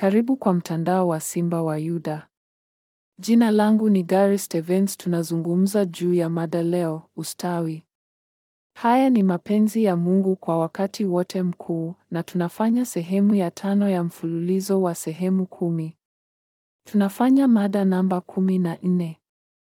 Karibu kwa mtandao wa Simba wa Yuda. Jina langu ni Gary Stevens. Tunazungumza juu ya mada leo, ustawi. Haya ni mapenzi ya Mungu kwa wakati wote mkuu, na tunafanya sehemu ya tano ya mfululizo wa sehemu kumi. Tunafanya mada namba kumi na nne.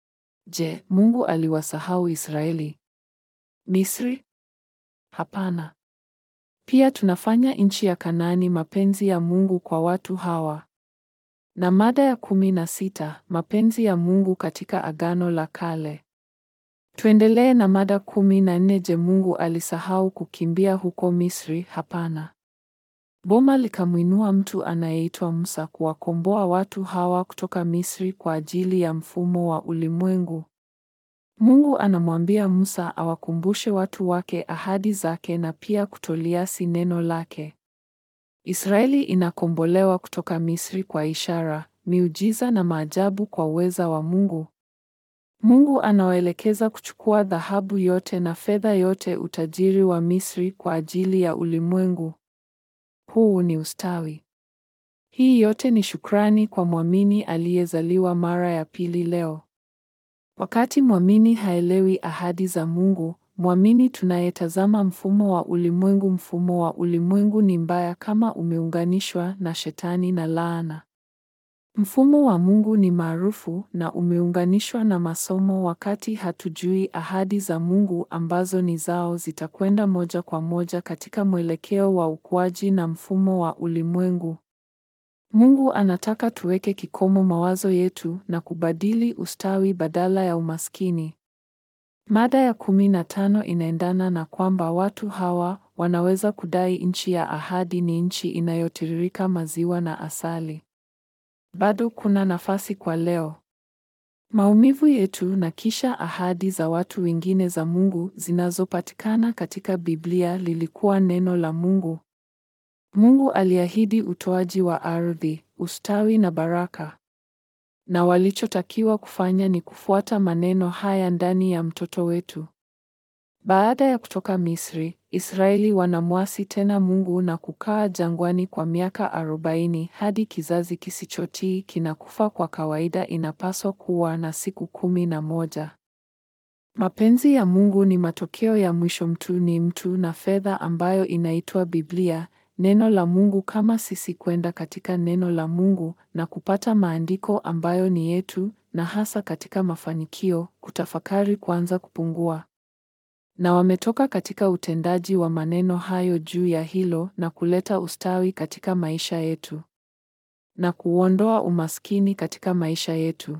Je, Mungu aliwasahau Israeli? Misri? Hapana. Pia tunafanya nchi ya Kanaani, mapenzi ya Mungu kwa watu hawa. Na mada ya kumi na sita, mapenzi ya Mungu katika Agano la Kale. Tuendelee na mada kumi na nne. Je, Mungu alisahau kukimbia huko Misri? Hapana. Boma likamwinua mtu anayeitwa Musa kuwakomboa watu hawa kutoka Misri kwa ajili ya mfumo wa ulimwengu. Mungu anamwambia Musa awakumbushe watu wake ahadi zake na pia kutoliasi neno lake. Israeli inakombolewa kutoka Misri kwa ishara, miujiza na maajabu kwa uweza wa Mungu. Mungu anawaelekeza kuchukua dhahabu yote na fedha yote, utajiri wa Misri kwa ajili ya ulimwengu. Huu ni ustawi. Hii yote ni shukrani kwa mwamini aliyezaliwa mara ya pili leo. Wakati mwamini haelewi ahadi za Mungu, mwamini tunayetazama mfumo wa ulimwengu, mfumo wa ulimwengu ni mbaya kama umeunganishwa na Shetani na laana. Mfumo wa Mungu ni maarufu na umeunganishwa na masomo. Wakati hatujui ahadi za Mungu ambazo ni zao, zitakwenda moja kwa moja katika mwelekeo wa ukuaji na mfumo wa ulimwengu. Mungu anataka tuweke kikomo mawazo yetu na kubadili ustawi badala ya umaskini. Mada ya kumi na tano inaendana na kwamba watu hawa wanaweza kudai nchi ya ahadi ni nchi inayotiririka maziwa na asali. Bado kuna nafasi kwa leo. Maumivu yetu na kisha ahadi za watu wengine za Mungu zinazopatikana katika Biblia lilikuwa neno la Mungu. Mungu aliahidi utoaji wa ardhi, ustawi na baraka. Na walichotakiwa kufanya ni kufuata maneno haya ndani ya mtoto wetu. Baada ya kutoka Misri, Israeli wanamwasi tena Mungu na kukaa jangwani kwa miaka arobaini hadi kizazi kisichotii kinakufa. Kwa kawaida inapaswa kuwa na siku kumi na moja. Mapenzi ya Mungu ni matokeo ya mwisho. Mtu ni mtu na fedha ambayo inaitwa Biblia, neno la Mungu, kama sisi kwenda katika neno la Mungu na kupata maandiko ambayo ni yetu, na hasa katika mafanikio, kutafakari kuanza kupungua na wametoka katika utendaji wa maneno hayo juu ya hilo na kuleta ustawi katika maisha yetu na kuondoa umaskini katika maisha yetu.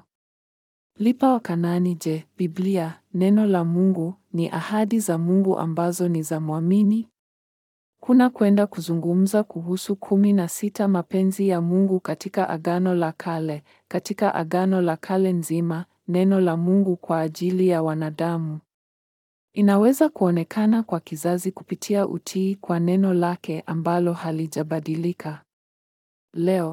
Lipa wa Kanaani. Je, Biblia, neno la Mungu, ni ahadi za Mungu ambazo ni za mwamini? Kuna kwenda kuzungumza kuhusu kumi na sita mapenzi ya Mungu katika Agano la Kale. Katika Agano la Kale nzima, neno la Mungu kwa ajili ya wanadamu inaweza kuonekana kwa kizazi kupitia utii kwa neno lake ambalo halijabadilika. Leo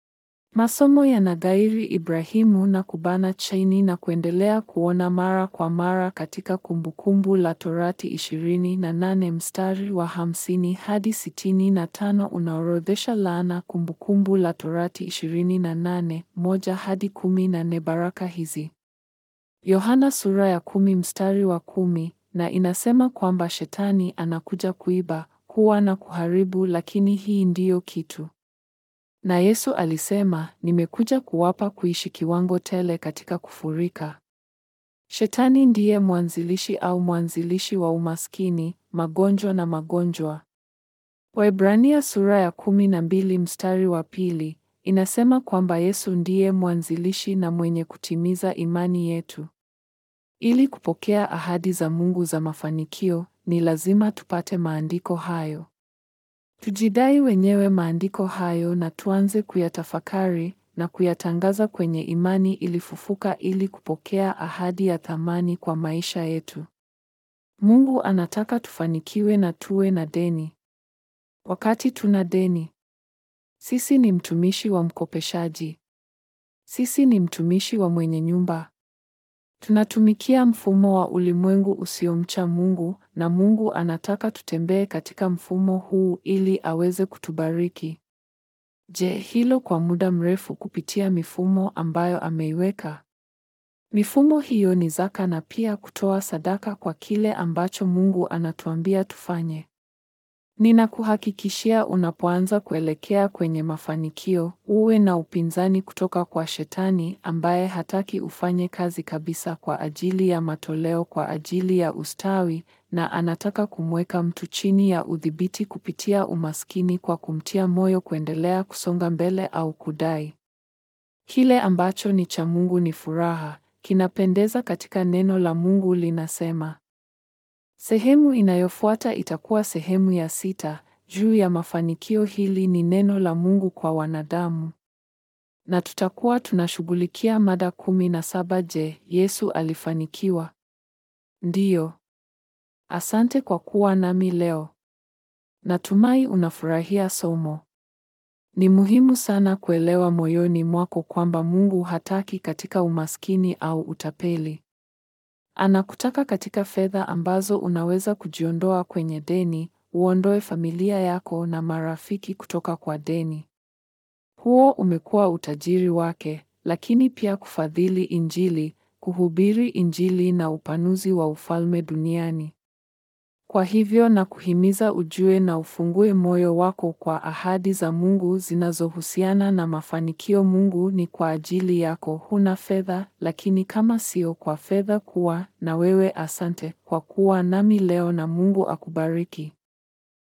masomo yanagairi Ibrahimu na kubana chaini na kuendelea kuona mara kwa mara katika Kumbukumbu la Torati ishirini na nane mstari wa hamsini hadi sitini na tano unaorodhesha laana. Kumbukumbu la Torati ishirini na nane moja hadi kumi na nne baraka hizi. Yohana sura ya kumi mstari wa kumi na inasema kwamba Shetani anakuja kuiba, kuua na kuharibu, lakini hii ndiyo kitu. Na Yesu alisema, nimekuja kuwapa kuishi kiwango tele katika kufurika. Shetani ndiye mwanzilishi au mwanzilishi wa umaskini, magonjwa na magonjwa. Waebrania sura ya kumi na mbili mstari wa pili inasema kwamba Yesu ndiye mwanzilishi na mwenye kutimiza imani yetu. Ili kupokea ahadi za Mungu za mafanikio, ni lazima tupate maandiko hayo. Tujidai wenyewe maandiko hayo na tuanze kuyatafakari na kuyatangaza kwenye imani ilifufuka ili kupokea ahadi ya thamani kwa maisha yetu. Mungu anataka tufanikiwe na tuwe na deni. Wakati tuna deni, sisi ni mtumishi wa mkopeshaji. Sisi ni mtumishi wa mwenye nyumba. Tunatumikia mfumo wa ulimwengu usiomcha Mungu na Mungu anataka tutembee katika mfumo huu ili aweze kutubariki. Je, hilo kwa muda mrefu kupitia mifumo ambayo ameiweka? Mifumo hiyo ni zaka na pia kutoa sadaka kwa kile ambacho Mungu anatuambia tufanye. Ninakuhakikishia unapoanza kuelekea kwenye mafanikio, uwe na upinzani kutoka kwa Shetani ambaye hataki ufanye kazi kabisa kwa ajili ya matoleo kwa ajili ya ustawi na anataka kumweka mtu chini ya udhibiti kupitia umaskini kwa kumtia moyo kuendelea kusonga mbele au kudai. Kile ambacho ni cha Mungu ni furaha, kinapendeza katika neno la Mungu linasema. Sehemu inayofuata itakuwa sehemu ya sita juu ya mafanikio. Hili ni neno la Mungu kwa wanadamu, na tutakuwa tunashughulikia mada kumi na saba. Je, Yesu alifanikiwa? Ndiyo. Asante kwa kuwa nami leo. Natumai unafurahia somo. Ni muhimu sana kuelewa moyoni mwako kwamba Mungu hataki katika umaskini au utapeli. Anakutaka katika fedha ambazo unaweza kujiondoa kwenye deni, uondoe familia yako na marafiki kutoka kwa deni. Huo umekuwa utajiri wake, lakini pia kufadhili Injili, kuhubiri Injili na upanuzi wa ufalme duniani. Kwa hivyo na kuhimiza ujue na ufungue moyo wako kwa ahadi za Mungu zinazohusiana na mafanikio. Mungu ni kwa ajili yako. Huna fedha, lakini kama sio kwa fedha kuwa na wewe. Asante kwa kuwa nami leo na Mungu akubariki.